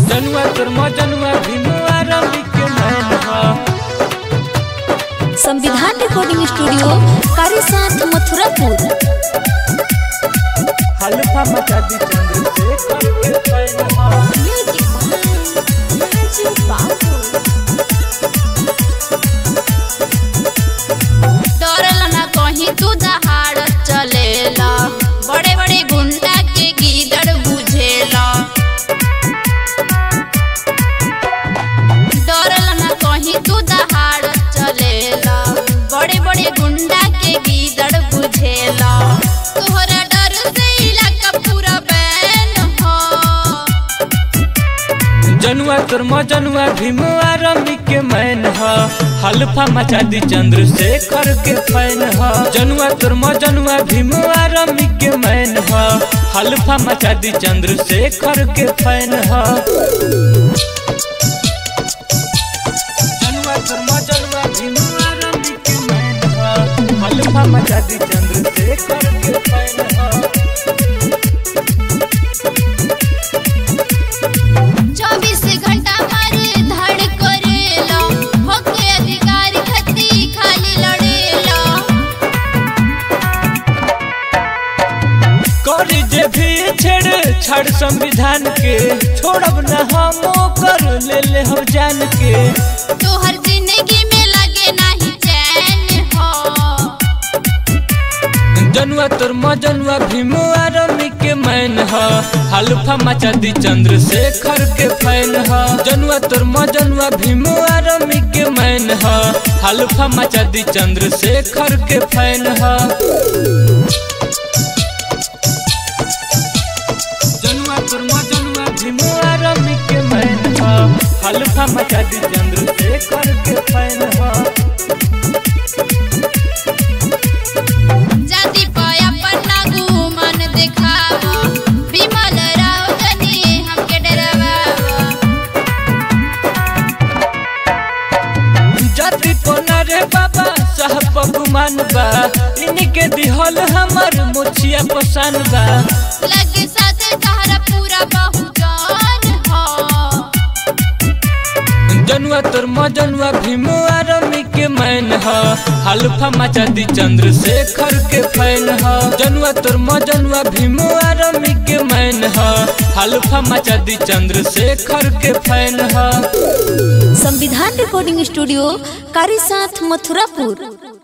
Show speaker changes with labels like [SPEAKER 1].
[SPEAKER 1] जनुआ तोर मजनुआ भीमुआ रमी के मैन ह
[SPEAKER 2] संविधान रिकॉर्डिंग स्टूडियो कारीसाथ मथुरापुर
[SPEAKER 1] हल्फा मचा दी चंद्रशेखर के फैन ह
[SPEAKER 3] डरल ना कहीं तू दहाड़ चलेला बड़े बड़े गुंडा के गीदड़ बुझेला डरल ना कहीं तू दहाड़ चलेला बड़े बड़े गुंडा के गीदड़ बुझेला तोहरा डर से इलाका पूरा बैन हो
[SPEAKER 1] जनुआ तोर मजनुआ भीमुआ रमी के मैन ह हल्फा मचा दी चंद्रशेखर के फैन ह जनुआ तोर मजनुआ भीमुआ रमी के मैन ह हल्फा मचा दी चंद्रशेखर के फैन ह जनुआ तोर मजनुआ भीमुआ रमी के मैन ह हल्फा मचा दी चंद्रशेखर के फैन ह
[SPEAKER 3] चौबीस घंटा मारे धड़ करेला होके अधिकार खती खाली लड़ेला
[SPEAKER 1] करी जे भी छेड़ छाड़ संविधान के छोड़ब न हम कर ले ले हम जान के
[SPEAKER 3] तोहर जिंदगी में लगे नहीं चैन हो
[SPEAKER 1] जनुआ तोर मजनुआ भीमुआ रमी के मैन ह हल्फा मचा दी चंद्रशेखर के फैन ह जनुआ तोर मजनुआ भीमुआ रमी के मैन ह हल्फा मचा दी चंद्रशेखर के फैन ह जनुआ तोर मजनुआ भीमुआ रमी के मैन ह हल्फा मचा दी चंद्रशेखर के फैन ह
[SPEAKER 3] जाति पाया पन्ना गुमन दिखावा विमल राव जनी हमके डरावा
[SPEAKER 1] जाति कोना रे बाबा साहब गुमान बा इनके दिहल हमर मुछिया पसान बा
[SPEAKER 3] लगे साथे तहरा पूरा बहुजान हो
[SPEAKER 1] जनुआ तोर मजनुआ भीमुआ रमी के मैन ह हल्फा मचा दी चंद्रशेखर के फैन ह जनुआ तोर मजनुआ भीमुआ रमी के मैन ह हल्फा मचा दी चंद्रशेखर के फैन ह
[SPEAKER 2] संविधान रिकॉर्डिंग स्टूडियो कारीसाथ मथुरापुर